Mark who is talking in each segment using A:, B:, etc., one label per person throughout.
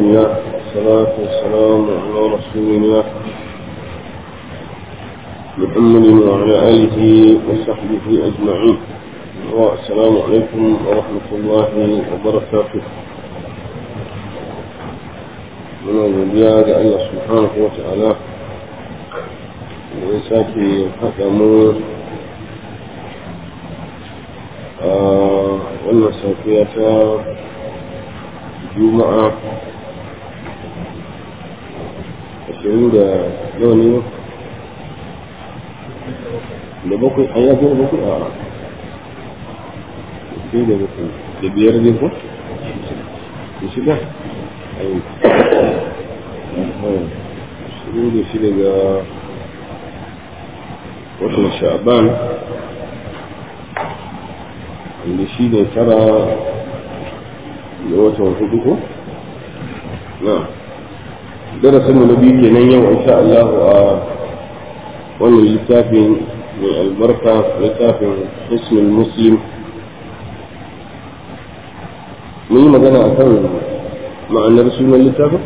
A: لله والصلاة والسلام على رسول الله محمد وعلى آله وصحبه أجمعين والسلام عليكم ورحمة الله وبركاته من godiya ga Allah subhanahu wa ta'ala da ya sake haɗa mu a wannan safiya ta juma'a ashirin da nawa ne da bakwai an yafi da bakwai a sai da bakwai da biyar ne ko da shida ashirin da shida ga watan sha'ban wanda shi ne tara da watan hudu ko? na darasin mu na biyu kenan yau insha Allah a wannan littafin mai albarka littafin hisnul muslim mun yi magana a kan ma'anar sunan littafin?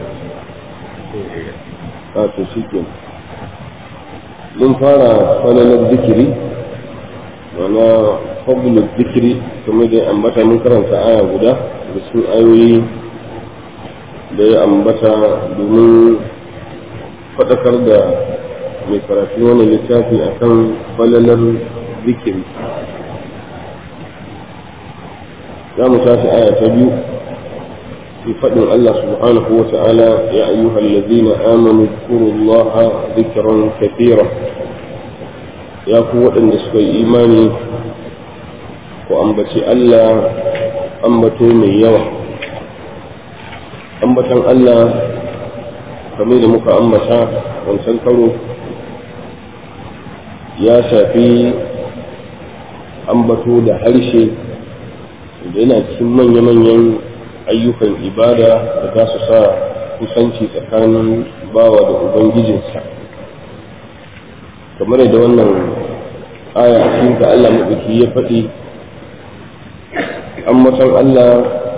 A: a to shi ke mun fara falalar zikiri mana fadlul zikiri kamar da ambata mun karanta aya guda da cikin ayoyi da ya ambata domin faɗakar da mai karatu wani littafi akan falalar zikiri za mu tashi aya ta biyu في فضل الله سبحانه وتعالى يا أيها الذين آمنوا اذكروا الله ذكرا كثيرا يا قوة النسبة إيماني وأنبتي ألا أنبتوا من يوم أنبتا ألا كميل مك أنبتا وانسنكروا يا شافي أنبتوا ده هرشي yana cikin manya-manyan ayyukan ibada da za su sa kusanci tsakanin bawa da ubangijinsa kamar da wannan aya a cikin ka Allah maɗauki ya faɗi ambatan Allah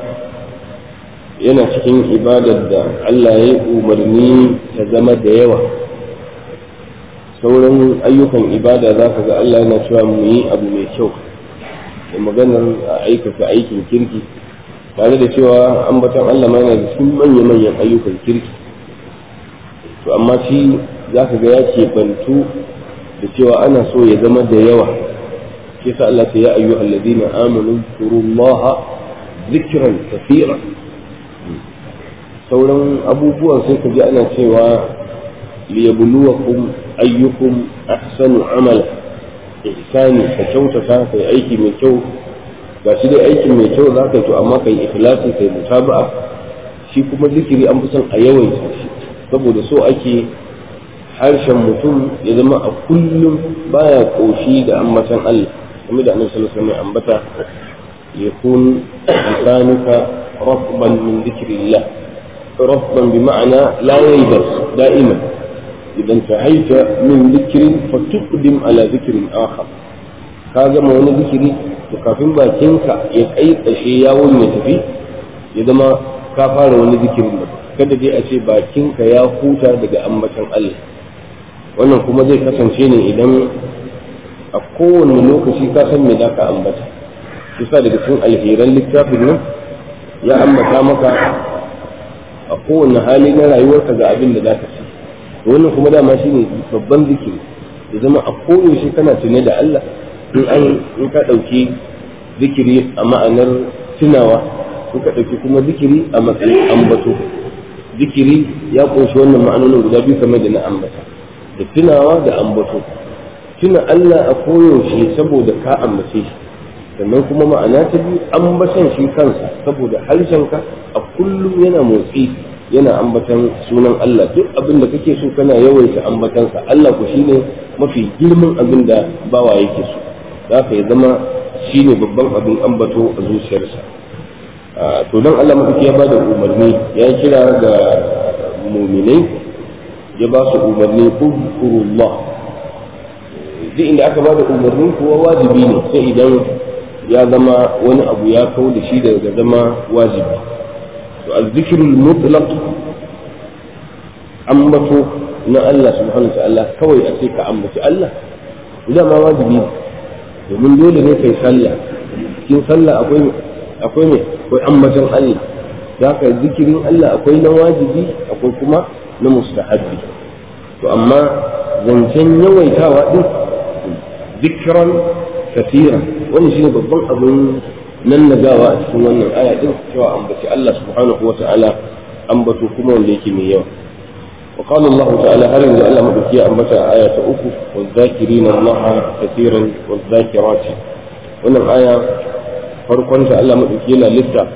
A: yana cikin ibadar da Allah ya umarni ta zama da yawa sauran ayyukan ibada za ka ga Allah yana cewa mu yi abu mai kyau da maganar a aikata aikin kirki tare da cewa ambatan Allah ma yana da cikin manya-manyan ayyukan kirki to amma shi za ka ga ya keɓantu da cewa ana so ya zama da yawa shi sa Allah ta ya ayyu alladina amanu turullaha zikran kathira sauran abubuwan sai ka ji ana cewa liyabluwakum ayyukum ahsanu amala ihsani ka kyautata kai aiki mai kyau ga shi dai aikin mai kyau za ka yi to amma kai ikhlasi kai mutaba'a shi kuma zikiri an fi son a yawaita shi saboda so ake harshen mutum ya zama a kullum baya koshi da ambatan Allah kuma da annabi sallallahu alaihi wasallam ambata yakun lisanuka rabban min dhikrillah rabban bi ma'ana la yaybas da'iman idan tahaita min dhikrin fatuqdim ala dhikrin akhar ka gama wani zikiri to kafin bakinka ya kai ƙashe yawon ya tafi ya zama ka fara wani zikirin da kada dai a ce bakinka ya huta daga ambatan Allah wannan kuma zai kasance ne idan a kowane lokaci ka san me za ka ambata kusa daga cikin alheran littafin nan ya ambata maka a kowane hali na rayuwarka ga abin da za ka ci wannan kuma dama shine babban zikiri ya zama a koyaushe kana tune da Allah in an in ka ɗauki zikiri a ma'anar tunawa in ka ɗauki kuma zikiri a matsayin ambato zikiri ya ƙunshi wannan ma'anonin guda biyu kamar da na ambata da tunawa da ambato tuna Allah a koyaushe saboda ka ambace shi sannan kuma ma'ana ta biyu ambatan shi kansa saboda harshenka a kullum yana motsi yana ambatan sunan Allah duk abin da kake so kana yawaita ambatansa Allah ku shine mafi girman abin da bawa yake so za ka ya zama shi ne babban abin ambato a zuciyarsa to don Allah mafi ya ba da umarni ya kira ga muminai ya ba su umarni kurullah duk inda aka ba da umarnin kuwa wajibi ne sai idan ya zama wani abu ya kau da shi daga zama wajibi to azzikirul mutlaq ambato na Allah subhanahu wa ta'ala kawai a ce ka ambaci Allah idan ma wajibi ne domin dole ne kai sallah cikin sallah akwai akwai ne akwai ambaton Allah da haka zikirin Allah akwai na wajibi akwai kuma na mustahabbi to amma zancen yawaitawa din zikran kasira wani shine babban abin nan nagawa a cikin wannan aya din cewa ambaci Allah subhanahu wa ta'ala ambato kuma wanda yake mai yawa وقال الله تعالى هل إن الله مدكية أنبتا آية أخو والذاكرين الله كثيرا والذاكرات wannan aya farkon ta Allah maɗauki yana lissa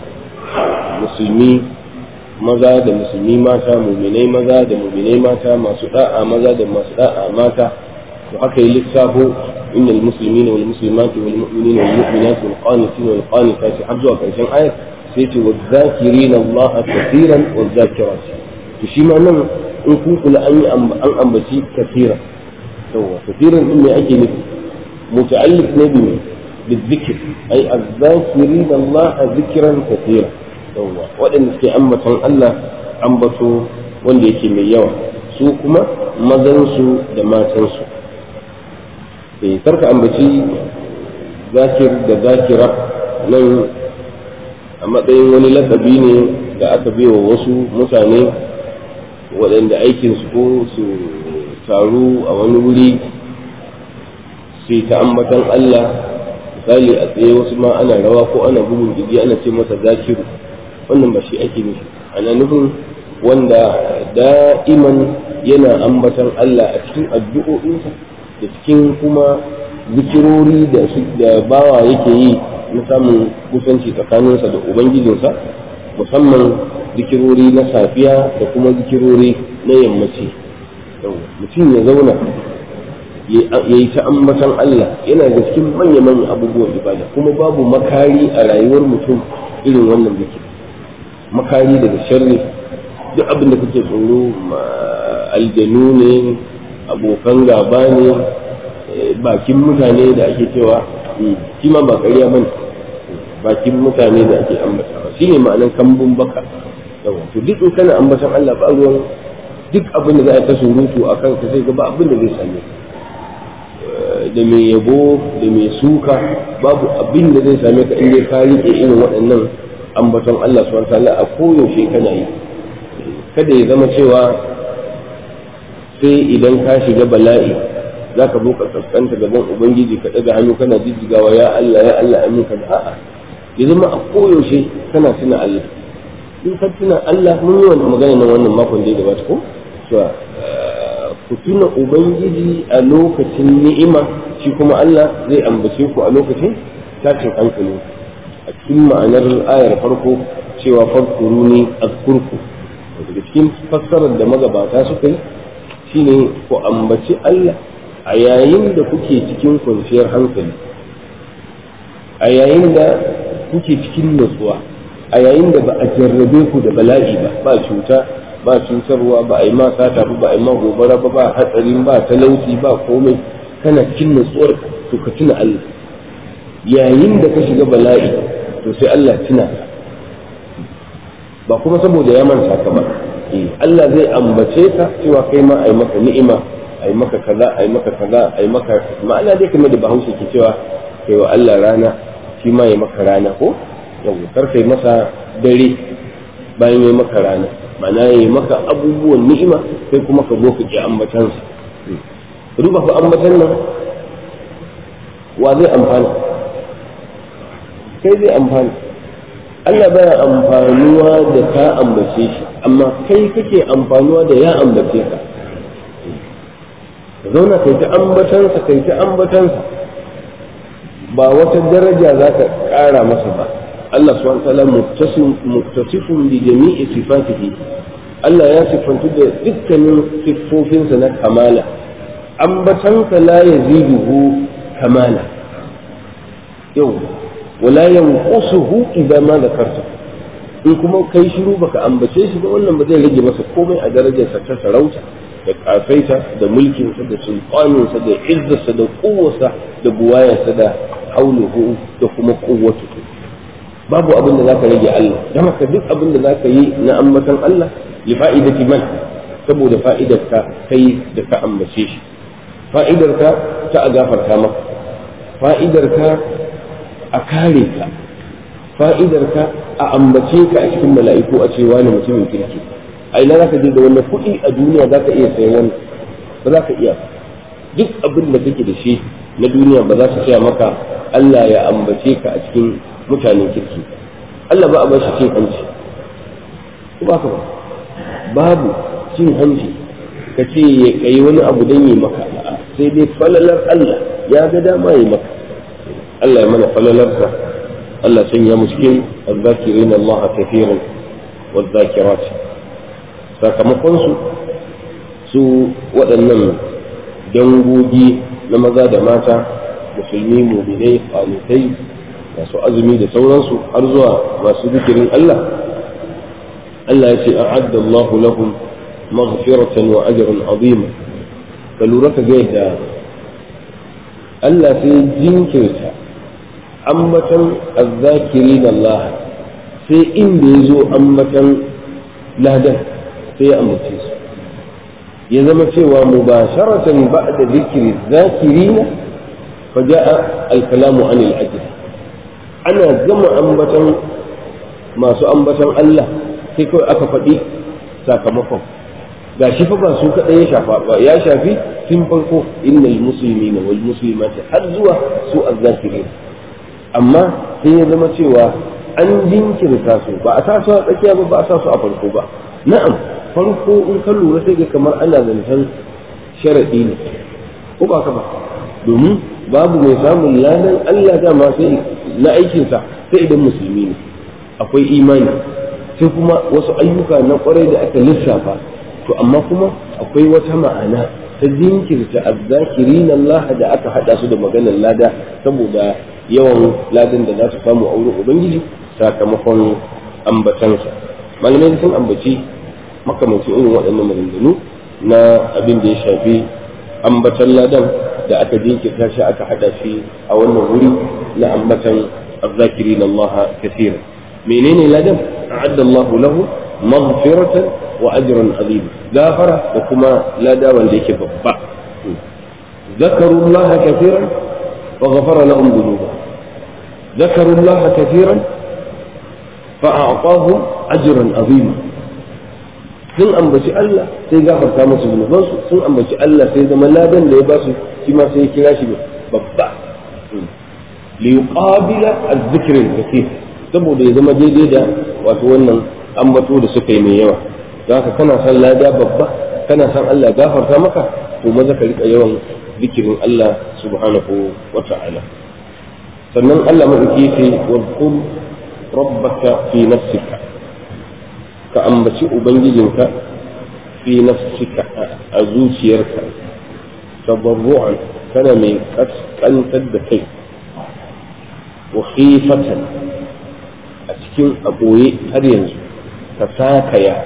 A: musulmi maza da musulmi mata muminai maza da muminai mata masu da'a maza da masu da'a mata to haka yi lissafo inna almuslimina wal muslimati wal mu'minina wal mu'minati wal qanitina wal qanitati har zuwa karshen ayat sai ce wal zakirina Allah kaseeran wal zakirati to shi ma nan in kun kula an yi an ambaci kaseeran yawa kaseeran din me ake nufi muta'alliq ne bi بالذكر أي الذاكرين الله ذكرا كثيرا يوا وأن في أمة الله أنبتوا wanda yake mai yawa su kuma mazansu da matansu eh karka ambaci zakir da zakira nan a matsayin wani lakabi ne da aka wa wasu mutane waɗanda aikinsu ko su taru a wani wuri sai ta ambatan Allah misali a tsaye wasu ma ana rawa ko ana bugun gidi ana ce masa zakiru wannan ba shi ake nufi ana nufin wanda da'iman yana ambatan Allah a cikin addu'o'insa da cikin kuma zikirori da da bawa yake yi na samun kusanci tsakaninsa da ubangijinsa musamman zikirori na safiya da kuma zikirori na yammaci mutum ya zauna ya yi ta ambatan Allah yana da cikin manya-manyan abubuwan ibada kuma babu makari a rayuwar mutum irin wannan zikir makari daga sharri duk abin da kake tsoro aljanu ne abokan gaba ne bakin mutane da ake cewa shi ma ba ƙarya bane bakin mutane da ake ambatawa shi ne ma'anar kambun baka to duk in kana ambatan Allah ba ruwan duk abin da za a ta surutu a kan ka sai ga ba abin da zai same da mai yabo da mai suka babu abin da zai same ka in dai ka rike irin waɗannan ambaton Allah subhanahu wa ta'ala a koyaushe kana yi kada ya zama cewa sai idan ka shiga bala'i za ka zo ka kaskanta gaban ubangiji ka ɗaga hannu kana jijjigawa ya Allah ya Allah amin ka da a'a ya zama a koyaushe kana tuna Allah in ka tuna Allah mun yi wannan magana nan wannan makon da ya gabata ko cewa ku tuna ubangiji a lokacin ni'ima shi kuma Allah zai ambace ku a lokacin tashin hankali a cikin ma'anar ayar farko cewa farkuruni azkurku daga cikin fassarar da magabata suka yi shine ku ambaci Allah a yayin da kuke cikin kwanciyar hankali a yayin da kuke cikin nutsuwa a yayin da ba a jarrabe ku da bala'i ba ba cuta ba cutarwa ba a yi ma sata ba ba a yi ma gobara ba ba hatsarin ba talauci ba komai kana cikin nutsuwar to ka tuna Allah yayin da ka shiga bala'i to sai Allah tuna ba kuma saboda ya manta ka ba Allah zai ambace ka cewa kai ma ai maka ni'ima ai maka kaza ai maka kaza ai maka ma'ana dai kamar da Bahaushe ke cewa kai wa Allah rana shi ma ya maka rana ko yau kar kai masa dare bayan ya maka rana ma'ana ya maka abubuwan ni'ima sai kuma ka zo ka ki ambatansa duba fa ambatan nan wa zai amfana kai zai amfana Allah baya amfanuwa da ka ambace shi amma kai kake amfanuwa da ya ambace ka ka zauna kai ta ambatansa kai ta ambatansa ba wata daraja za ka ƙara masa ba Allah subhanahu wa ta'ala muttasifun bi jami'i sifatihi Allah ya sifantu da dukkanin siffofinsa na kamala ambatansa la yaziduhu kamala yau wala yanqusuhu idza ma zakarta in kuma kai shiru baka ambace shi ba wannan ba zai rage masa komai a darajarsa ta sarauta da kafaita da mulkinsa da sulfaninsa da izzarsa da kowarsa da buwayarsa da hauluhu da kuma kuwatu babu abin da zaka rage Allah dan haka duk abin da zaka yi na ambatan Allah li fa'idati man saboda fa'idarka kai da ka ambace shi fa'idarka ta a gafarta maka fa'idarka a kare ka fa'idarka a ambace ka a cikin mala'iku a cewa ne mutumin kirki a ina za ka je da wannan kuɗi a duniya za ka iya sayan wani ba za ka iya duk abin da kake da shi na duniya ba za su saya maka Allah ya ambace ka a cikin mutanen kirki Allah ba a bar shi cin hanci ko ba ka ba babu cin hanci ka ce ya kai wani abu don yi maka sai dai falalar Allah ya ga dama yi maka Allah ya mana falalarsa Allah sanya mu cikin azzakirin Allah kafiran wa zakirat sakamakon su su waɗannan dangogi na maza da mata musulmi muminai kwanitai masu azumi da sauransu har zuwa masu zikirin Allah Allah ya ce a'adda Allah lahum maghfiratan wa ajran azima ka lura ka ga yadda Allah sai jinkirta ambatan azzakirin Allah sai inda ya zo ambatan ladan sai ya ambace su ya zama cewa mubasharatan ba'da zikri zakirina fa ja'a al-kalamu an al-ajr ana gama ambatan masu ambatan Allah sai kawai aka faɗi sakamakon ga shi fa ba su kaɗai ya shafa ba ya shafi tun farko innal muslimina wal muslimati har zuwa su azzakirin amma sai ya zama cewa an jinkirta su ba a sa su a tsakiya ba ba a sa su a farko ba na'am farko in ka lura sai ga kamar ana zancen sharaɗi ne ko ba ka ba domin babu mai samun ladan Allah dama sai na aikinsa sai idan musulmi ne akwai imani sai kuma wasu ayyuka na kwarai da aka lissafa to amma kuma akwai wata ma'ana ta jinkirta azzakirin Allah da aka hada su da maganar lada saboda yawan ladan da za su samu a wurin ubangiji sakamakon ambatansa malamai sun ambaci makamancin irin waɗannan maganganu na abin da ya shafi ambatan ladan da aka jinkirta shi aka hada shi a wannan wuri na ambatan azzakirin Allah kathira menene ladan a'adda Allah lahu maghfiratan wa ajran azim gafara da kuma lada wanda yake babba ذكروا الله كثيرا وغفر لهم ذنوبهم ذكروا الله كثيرا فأعطاهم أجرا عظيما sun ambaci Allah sai gafarta musu zunubansu sun ambaci Allah sai zama ladan da ya ba su shi ma sai ya kira shi babba li yuqabila az-zikr al-kathir saboda ya zama daidai da wato wannan ambato da suka yi mai yawa zaka kana san lada babba kana san Allah gafarta maka to maza ka rika yawan zikirin Allah subhanahu wa ta'ala sannan Allah madauki yake wa qul rabbaka fi nafsika ka ambaci ubangijinka fi nafsika a zuciyarka tabarru'an kana mai kaskantar da kai wa khifatan a cikin aboye har yanzu ka sakaya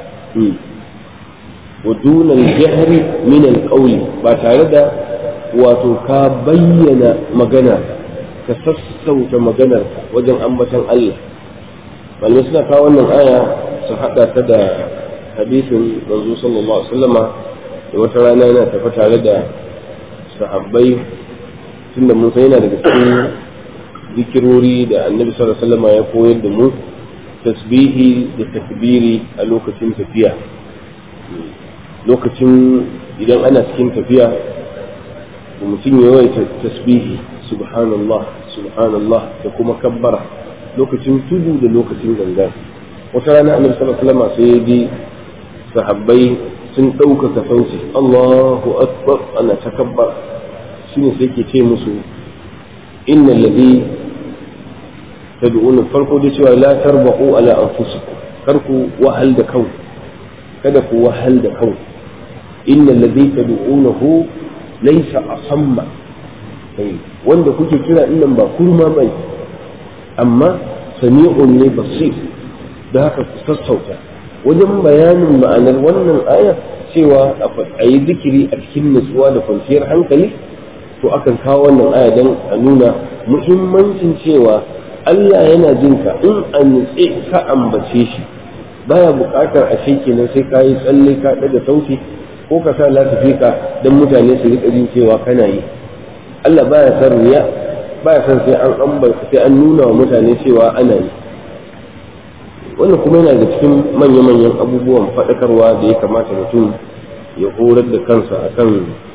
A: wa dunan jahri min alqawli ba tare da wato ka bayyana magana ka sassauta maganarka wajen ambatan Allah malamai suna kawo wannan aya su haɗa ta da hadisin manzo sallallahu alaihi wasallama da wata rana yana tafi tare da sahabbai tunda mun san yana daga cikin zikirori da annabi sallallahu alaihi wasallama ya koyar da mu tasbihi da takbiri a lokacin tafiya lokacin idan ana cikin tafiya mutum ya yawaita tasbihi subhanallah subhanallah da kuma kabbara lokacin tudu da lokacin ganga wata rana annabi sallallahu alaihi wasallam sai ya ji sahabbai sun ɗaukaka sauti Allahu akbar ana takabbar shine sai ke ce musu innal ladhi tad'una farko da cewa la tarbaqu ala anfusikum kar ku wahal da kau kada ku wahal da kau innal ladhi tad'unahu laysa asamma wanda kuke kira innan ba kurma bai amma sami'un ne basir da haka ku sassauta wajen bayanin ma'anar wannan aya cewa a yi zikiri a cikin nutsuwa da kwanciyar hankali to akan kawo wannan aya don a nuna muhimmancin cewa Allah yana jin ka in a nutse ka ambace shi baya buƙatar a shi kenan sai ka yi tsalle ka ɗaga sauti ko ka sa lasifika don mutane su riƙa jin cewa kana yi Allah baya san riya baya san sai an ambata sai an nuna wa mutane cewa ana yi wannan kuma yana da cikin manya-manyan abubuwan faɗakarwa da ya kamata mutum ya horar da kansa akan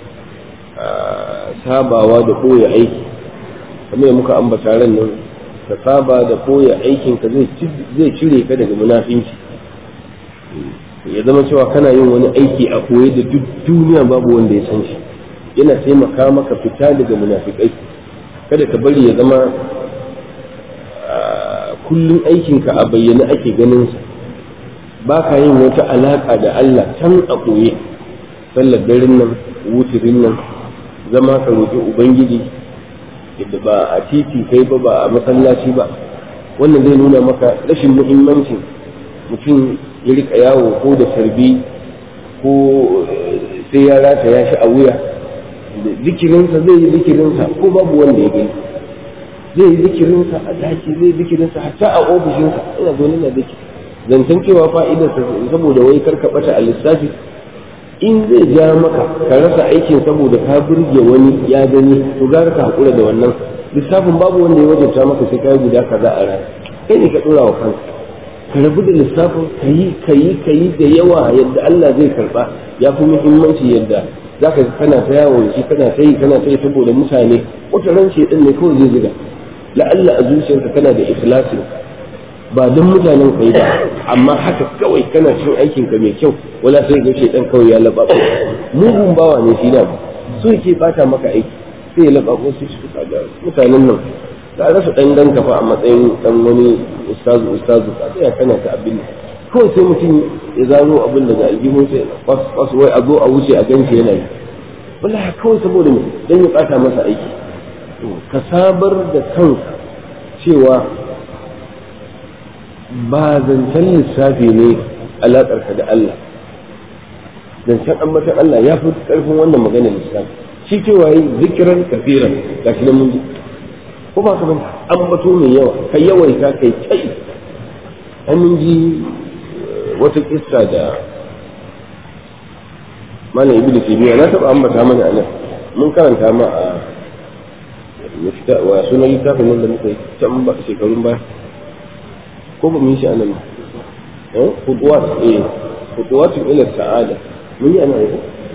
A: sabawa da ɓoye aiki kamar da muka ambata ran nan ka saba da ɓoye aikinka zai cire ka daga munafinci ya zama cewa kana yin wani aiki a koye da duk duniya babu wanda ya san shi yana taimaka maka fita daga munafikai kada ka bari ya zama kullum aikinka a bayyane ake ganin sa ba ka yin wata alaka da Allah can a koye sallar daren nan wutirin nan zama ka roƙi ubangiji yadda ba a titi kai ba ba a masallaci ba wannan zai nuna maka rashin muhimmancin mutum ya rika yawo ko da sarbi ko sai ya rata ya shi a wuya zikirinsa zai yi zikirinsa ko babu wanda ya gani zai yi zikirinsa a daki zai yi zikirinsa hatta a ofishinsa ina zo na zikiri zancen cewa fa'idarsa saboda wai karka bata a lissafi in zai ja maka ka rasa aikin saboda ka burge wani ya gani to gara ka haƙura da wannan lissafin babu wanda ya wajabta maka sai ka yi guda kaza a rana kai ne ka ɗora wa kanka ka rabu da lissafin ka yi ka yi ka yi da yawa yadda Allah zai karɓa ya fi muhimmanci yadda za ka kana ta yawon shi kana ta yi kana ta yi saboda mutane wata ran ce ɗin ne kawai zai ziga la'alla a zuciyarka kana da ikhlasin ba don mutanen kai ba amma haka kawai kana cin aikin ka mai kyau wala sai ga shedan kawai ya laba mugun bawa ne shi da so yake bata maka aiki sai ya laba ko sai shi kaga mutanen nan da rasa dan dan kafa a matsayin dan wani ustazu ustazu ka sai kana ta abin kawai sai mutum ya zaro abin daga aljihun sai kwas kwas wai a zo a wuce a ganshi yana yi wallahi kawai saboda me dan ya bata masa aiki ka sabar da kanka cewa ba zancen lissafi ne alaƙarka da Allah zancen ambatan Allah ya fi ƙarfin wannan maganar lissafi shi cewa yi zikiran kafiran ga shi mun ji ko ba ka ban ambato mai yawa kai yawaita kai kai an mun ji wata kissa da mana ibi da taymiya na taɓa ambata mana a nan mun karanta ma a wa sunan littafin nan da muka yi can shekarun baya ko ba mu yi shi a nan ba kuduwat eh kuduwatun ila sa'ada mun yi ana yi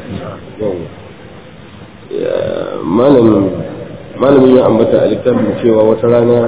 A: malamin malamin ya ambata a littafin cewa wata rana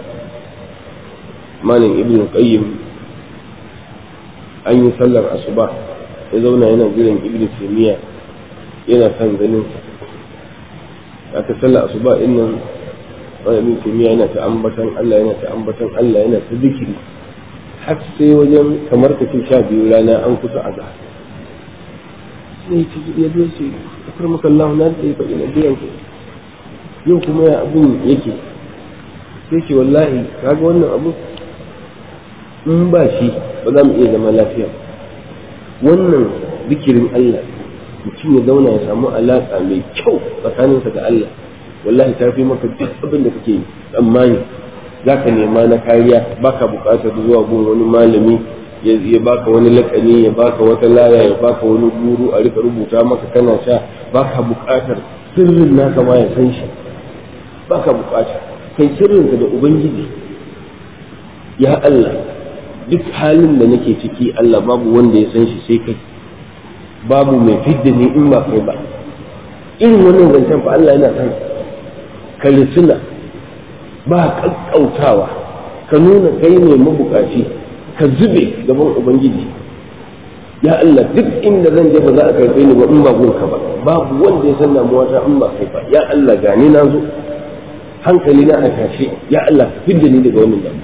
A: malam ibn qayyim an yi sallar asuba ya zauna yana jiran ibn taymiya yana kan ganin sa aka sallar asuba din nan malamin kimiyya yana ta ambatan Allah yana ta ambatan Allah yana ta zikiri har sai wajen kamar ka ce sha biyu rana an kusa a zahar sai ta ya zo ce akar maka Allah na da ya faɗi na biyan ku yau kuma ya abin yake sai ce wallahi kaga wannan abu in ba shi ba za mu iya zama lafiya wannan zikirin Allah mutum ya zauna ya samu alaƙa mai kyau tsakaninsa da Allah wallahi ta fi maka duk abin da kake tsammani za ka nema na kariya baka buƙatar zuwa gun wani malami ya baka wani lakani ya baka wata laya ya baka wani guru a rika rubuta maka kana sha baka buƙatar sirrin naka ma ya san shi baka buƙata kai sirrinka da ubangiji ya Allah duk halin da nake ciki Allah babu wanda ya san shi sai kai babu mai fidda ni in ba kai ba irin wannan zancen fa Allah yana san ka risina ba kakkautawa ka nuna kai ne mabukaci ka zube gaban ubangiji ya Allah duk inda zan je ba za a karɓe ni ba in ba gunka ba babu wanda ya san damuwa ta in ba kai ba ya Allah gani na zo hankali na a tashe ya Allah ka fidda ni daga wannan damuwa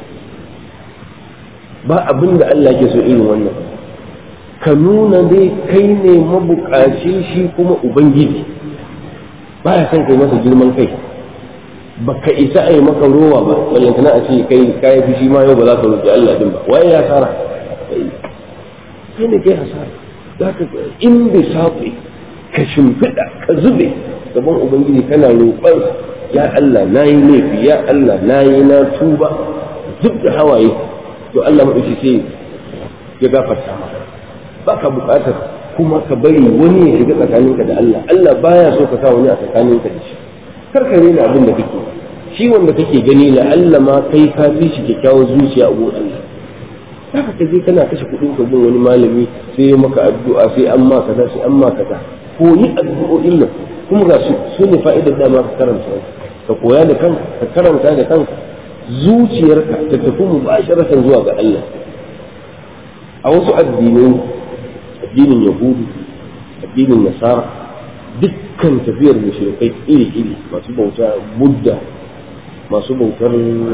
A: ba abin da Allah ke so irin wannan ka nuna dai kai ne mabukaci shi kuma ubangiji ba ya son kai masa girman kai ba ka isa a yi maka rowa ba ballantana a ce kai kayi fushi ma yau ba za ka roƙi Allah din ba waye ya hasara kai ne kai hasara za ka in bi saƙi ka shimfiɗa ka zube gaban ubangiji kana roƙon ya Allah na yi laifi ya Allah na yi na tuba zub da hawaye to Allah maɗauki sai ya gafarta maka baka buƙatar kuma ka bari wani ya shiga tsakaninka da Allah Allah baya so ka sa wani a tsakaninka da shi kar ka rena abin da kake shi wanda kake gani la Allah ma kai ka fi shi kyakkyawar zuciya a gurin Allah haka ka je kana kashe kuɗin ka gun wani malami sai ya maka addu'a sai an ma kaza sai an ma kaza ko yi addu'o'in nan kuma ga su su ne fa'idar dama ka karanta ka koya da kanka ka karanta da kanka zuciyarka ta tafi mubasharatan zuwa ga Allah a wasu addinai addinin yahudu addinin nasara dukkan tafiyar mushrikai iri-iri masu bauta budda masu bautar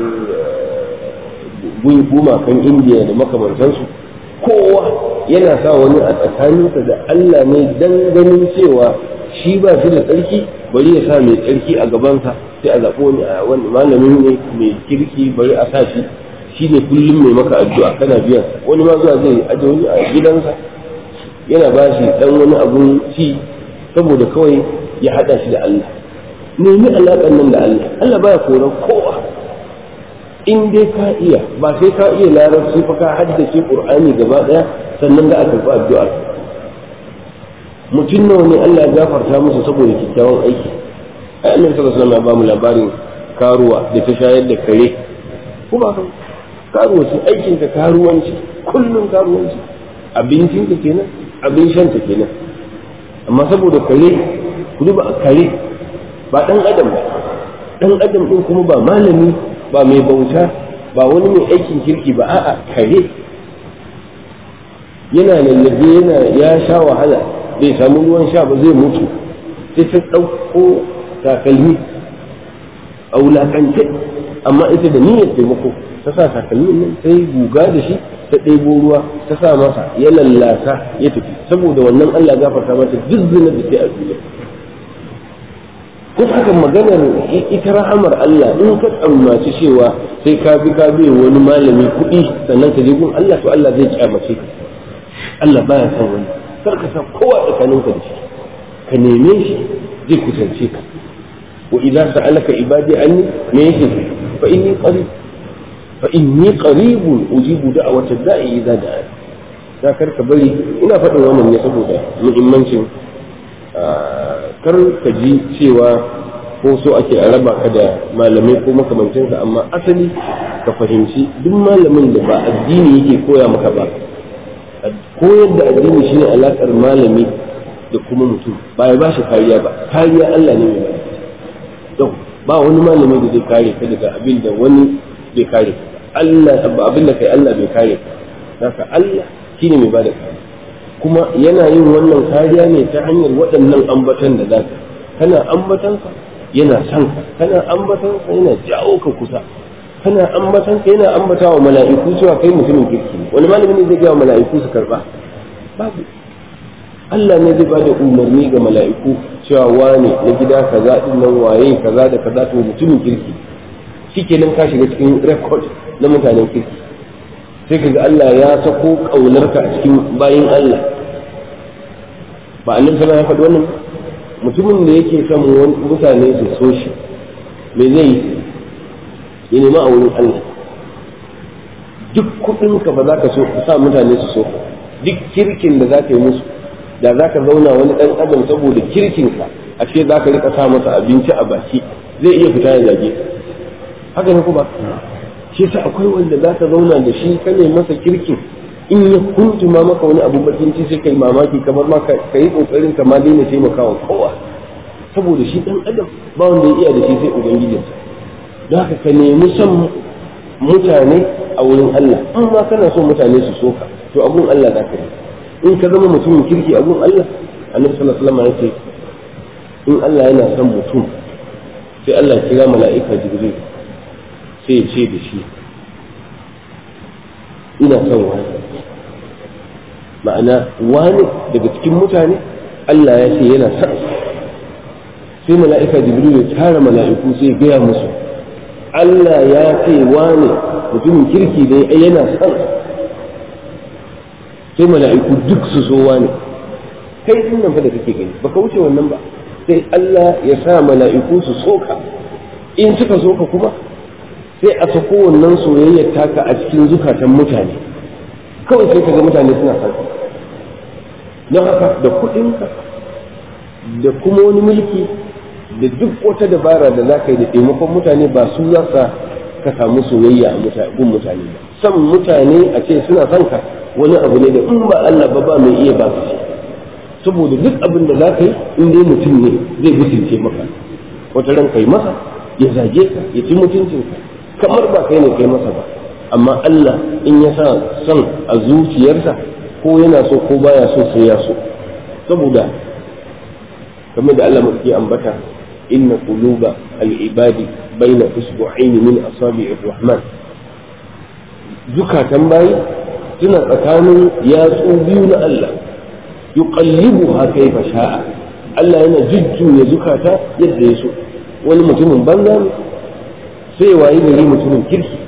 A: gumakan indiya da makamantansu kowa yana sa wani a tsakaninsa da allah ne dan ganin cewa shi ba shi da tsarki bari ya sa mai tsarki a gabansa sai a zaɓo wani malamin ne mai kirki bari a sa shi shi ne kullum mai maka addu'a kana biyan wani ma zuwa zai aje wani a gidansa yana ba shi dan wani abun ci saboda kawai ya haɗa shi da Allah nemi alaƙar nan da Allah Allah baya koran kowa in dai ka iya ba sai ka iya larabci fa ka haddace Qur'ani gaba ɗaya sannan da aka karɓi addu'a mutum nawa ne Allah ya gafarta musu saboda kyakkyawan aiki ai annabi sallallahu alaihi wasallam ya ba mu labarin karuwa da ta shayar da kare ko ba ka karuwa ce aikin ka karuwanci kullum karuwanci abincin ka kenan abin shan ta kenan amma saboda kare ku duba kare ba dan adam ba dan adam din kuma ba malami ba mai bauta ba wani mai aikin kirki ba a'a kare yana lallabe yana ya sha wahala bai samu ruwan sha ba zai mutu sai ta ɗauko takalmi a wulaƙance amma ita da niyyar taimako ta sa takalmin nan ta yi guga da shi ta ɗebo ruwa ta sa masa ya lallasa ya tafi saboda wannan Allah gafarta mata duk zinar da sai a duniya ko haka maganar ita rahamar Allah in ka tsammaci cewa sai ka bi ka bi wani malami kuɗi sannan ka je gun Allah to Allah zai kyamace ka Allah baya son wani kar ka san kowa tsakaninka da shi ka neme shi zai kusance ka wa idan sa'alaka ibadi anni me yake fa inni qarib fa inni qaribun ujibu da'wata da'i idza da'a da kar ka bari ina faɗin wannan ne saboda muhimmancin kar ka ji cewa ko so ake a raba ka da malamai ko makamancinsa amma asali ka fahimci duk malamin da ba addini yake koya maka ba koyar da addini shine alakar malami da kuma mutum ba ya bashi kariya ba kariya Allah ne mai ba ba wani malami da zai kare ka daga abin da wani bai kare ka Allah abin da kai Allah bai kare ka haka Allah shine mai bada kariya kuma yana yin wannan kariya ne ta hanyar waɗannan ambatan da zaka kana ambatan ka yana son ka kana ambatan ka yana jawo ka kusa kana ambatan ka yana ambata wa mala'iku cewa kai mutumin kirki ne wani malami ne zai ga mala'iku su karba babu Allah ne zai bada umarni ga mala'iku cewa wane na gida kaza din nan waye kaza da kaza to mutumin kirki shikenan ka shiga cikin record na mutanen kirki sai kaga Allah ya sako kaunarka a cikin bayin Allah ba annabi sallallahu alaihi wasallam wannan mutumin da yake son mutane su so shi me zai yi ya nemi a wurin Allah duk kuɗinka ba za ka so sa mutane su so duk kirkin da za ka yi musu da za ka zauna wani ɗan adam saboda kirkinka a ce za ka rika sa masa abinci a baki zai iya fita ya zage haka ne kuma shi sa akwai wanda za ka zauna da shi ka ne masa kirkin in ya kuntuma maka wani abu bakin ci sai kai mamaki kamar ma ka yi kokarin ka ma daina taimakawa kowa saboda shi ɗan adam ba wanda ya iya da shi sai ubangijinsa don haka ka nemi son mutane a wurin Allah in ma kana son mutane su soka to abun Allah za ka yi in ka zama mutumin kirki abun Allah annabi sallallahu alaihi wasallam yace in Allah yana son mutum sai Allah ya kira mala'ika jibril sai ya ce da shi ina son wani ma'ana wani daga cikin mutane Allah ya ce yana son sai mala'ika jibril ya tara mala'iku sai ya gaya musu Allah ya ce wane mutumin kirki da yana son sai mala'iku duk su so wane kai din nan fa da kake gani baka wuce wannan ba sai Allah ya sa mala'iku su soka in suka soka kuma sai a sako wannan soyayyar taka a cikin zukatan mutane kawai sai ka ga mutane suna son don haka da kuɗinka da kuma wani mulki da duk wata dabara da za ka yi da taimakon mutane ba su za ka samu soyayya a gun mutane ba san mutane a ce suna son ka wani abu ne da in ba Allah ba ba mai iya ba su saboda duk abin da za ka yi in dai mutum ne zai mutunce maka wata ran kai masa ya zage ka ya ci mutuncinka kamar ba kai ne kai masa ba amma Allah in ya sa son a zuciyarsa ko yana so ko baya so sai ya so saboda kamar da Allah mafi ambata inna quluba al-ibadi baina usbu'aini min asabi'ir rahman zukatan bayi suna tsakanin yatsu biyu na Allah yuqallibuha kayfa sha'a Allah yana jujjuya zukata yadda ya so wani mutumin banza ne sai wayi gari mutumin kirki